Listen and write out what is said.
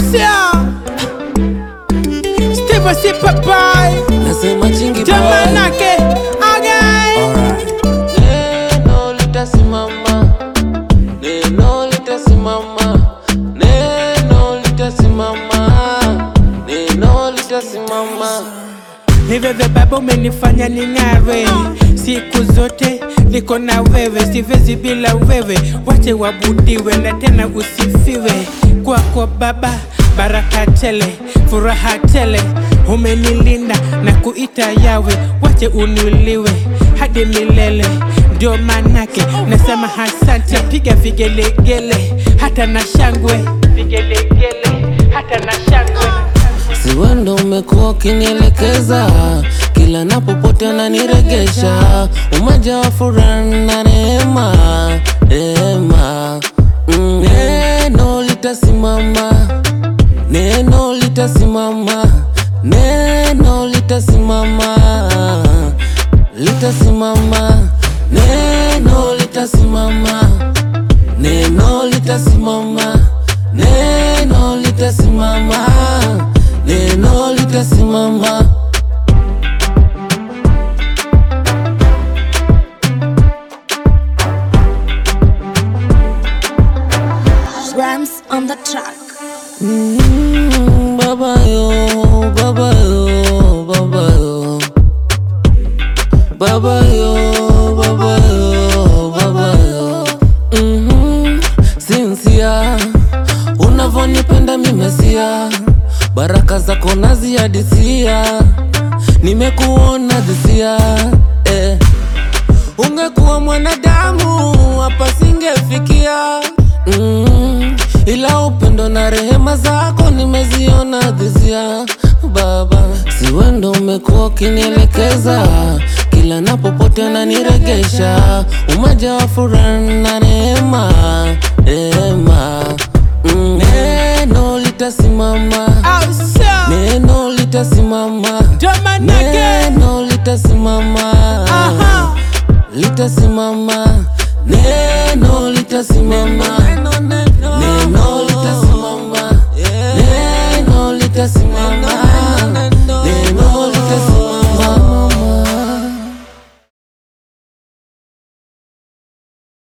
sio Steve si papai nasema chingi boy. Jamanake again Alright. Neno litasimama, neno litasimama, neno litasimama, neno litasimama. Ni wewe baba umenifanya ning'are siku zote niko na wewe, siwezi bila wewe, wache wabudiwe na tena usifiwe. Kwako Baba baraka tele, furaha tele, umenilinda na kuita yawe, wache unuliwe hadi milele. Ndio manake nasema asante, piga vigelegele hata na shangwe, vigelegele hata na shangwe. Si wewe ndo umekuwa ukinielekeza kila napopotea naniregesha, umoja wa furaha na neema, neema. Mm, Neno litasimama, neno litasimama, neno litasimama, litasimama, neno litasimama, neno litasimama, neno litasimama, neno litasimama. Rams on the track. Mm, baba yo, baba yo, baba yo. Baba yo, baba yo, baba yo. Mhm, Sinsia, unavonipenda mimesia, baraka zako naziadisia, nimekuona dhisia eh. Ungekuwa mwanadamu hapa singefikia mm, ila upendo na rehema zako nimeziona dhisia Baba, si wewe ndo umekuwa ukinielekeza kila napopotea naniregesha, umoja wa furaha na neema, neema mm, neno litasimama, Au sio neno litasimama, Jamanake neno litasimama Aha litasimama, neno litasimama,